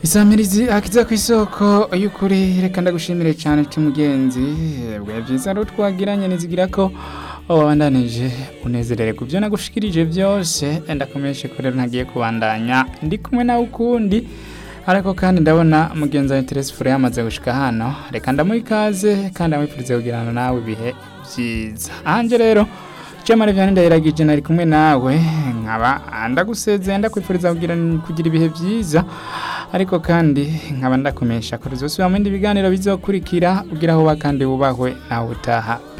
isamirizi akiza ku isoko y'ukuri reka ndagushimire cyane cy'umugenzi bwa byiza rero twagiranye nizigira ko wabandanije unezerere ku byo nagushikirije byose ndakomeje ko rero ntagiye kubandanya ndi kumwe nawe ukundi ariko kandi ndabona mugenzi wa Teresa Fure yamaze gushika hano reka ndamuha ikaze kandi amwifurize kugirana nawe ibihe byiza ahanje rero Chemare vyane ndayiragije nari kumwe nawe nkaba ndagusezeye ndakwifuriza kugira kugira ibihe byiza ariko kandi nkaba ndakomesha ko rizosubira mu bindi biganiro bizokurikira ugira aho kandi wubahwe nawe utaha